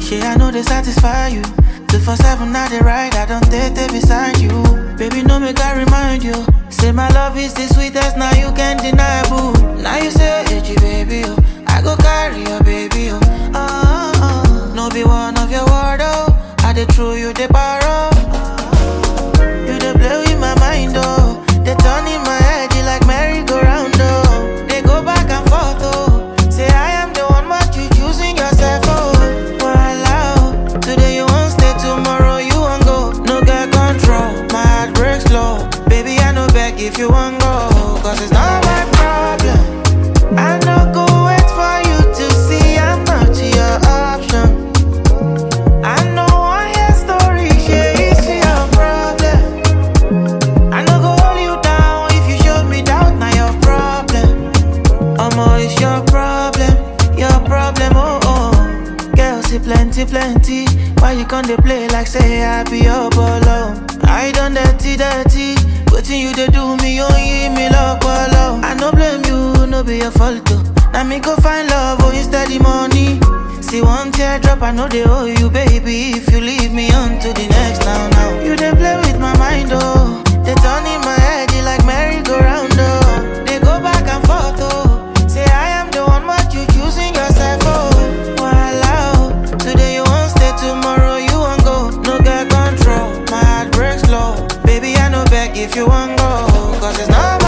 Shit, I know they satisfy you. Two for seven, now they ride. I don't date they beside you. Baby, no make I remind you. Say my love is the sweetest, now you can't deny, boo. Now you say, hey, baby, oh. I go carry your baby, oh. Oh, oh. No be one of your word, oh. I dey throw you the barrow. You dey play with my mind, oh. They turn in my head, you like merry-go-round, oh. They go back and forth, oh. Say I am the one, but you choosing yourself, oh. Voila, oh. Today you won't stay, tomorrow you won't go. No get control, my heart breaks slow. Baby, I know beg if you won't go, cause it's not my problem. I no go wait for you to see I'm not your option. I know one your story, share it's your problem. I no go hold you down if you show me doubt, now your problem. Omo, it's your problem, your problem, oh oh. Girl, see plenty, plenty. Why you can't they play like say I be your bolo? I done dirty, dirty. Waiting you to do me, oh, you me love, bolo. I no blame you, no be your fault, oh. Now me go find love, oh, instead the money. See one teardrop, I know they owe you, baby. If you leave me on to the next, now, now. You they play with my mind, oh. They turn in my head, you like merry-go-round, oh. They go back and forth, oh. Say I am the one, but you choosing yourself, oh. Voila, oh. Today you won't stay, tomorrow you won't go. No get control, my heart breaks slow. Baby, I know beg if you won't go, cause it's not my